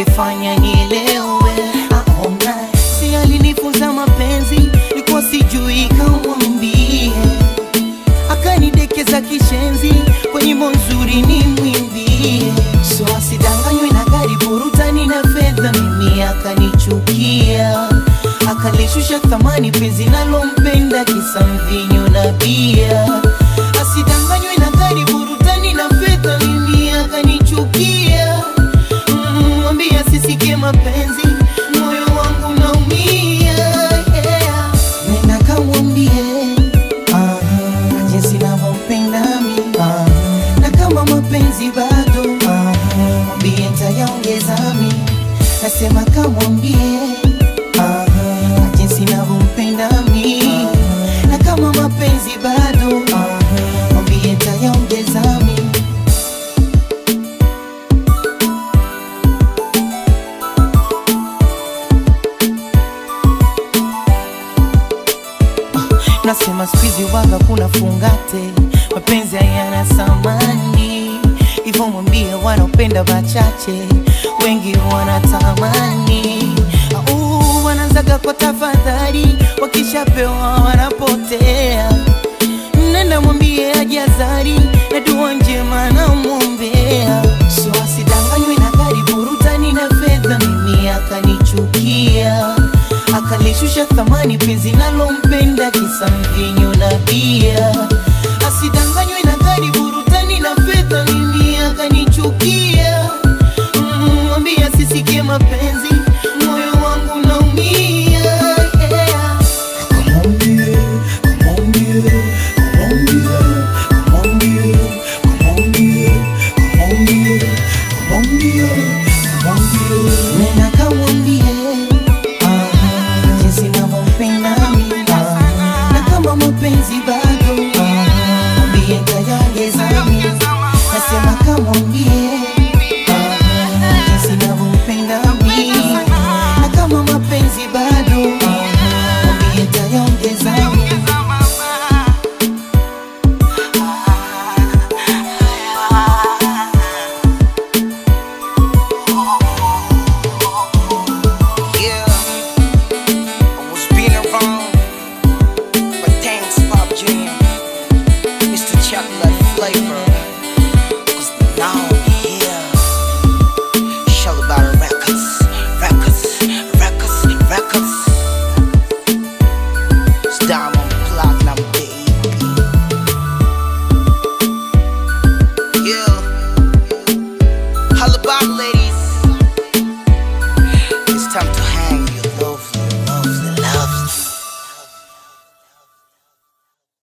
angefanya nielewe. Aona si alinifunza mapenzi, nilikuwa sijui kamwambie, akanidekeza kishenzi, kwa nyimbo nzuri ni mwimbie, so asidanganywe na gari burutani na fedha, mimi akanichukia akalishusha thamani penzi nalompenda kisa mvinyo na bia, asidanganywe na gari burutani na fedha, mimi akanichukia Mm, mwambie asisikie mapenzi, moyo wangu naumia. Yeah. Nenda kamwambie ah, jinsi navyompenda mi ah, na kama mapenzi bado ah, mwambie ntayaongeza mi, nasema kamwambie ah, jinsi navyompenda mi na kama mapenzi bado ah, mwambie ntayaongeza mi Nasema squeezy waga kuna fungate, mapenzi hayana samani, hivyo mwambie wanaopenda wachache, wengi wanatamani. Au wanaanzaga kwa tafadhali, wakishapewa wanapotea. Nenda mwambie ajazari na dua njema namwombea, so asidanganywe na gari burutani na fedha, mimi akanichukia akalishusha thamani penzi nalompenda kisa mvinyo na bia, asidanganywe na gari burutani na fedha, mimi akanichukia. Mm, Mwambie asisikie mapenzi, moyo wangu naumia yeah. Nenda kamwambie ah, jinsi navyompenda mimi ah, na kama mapenzi bado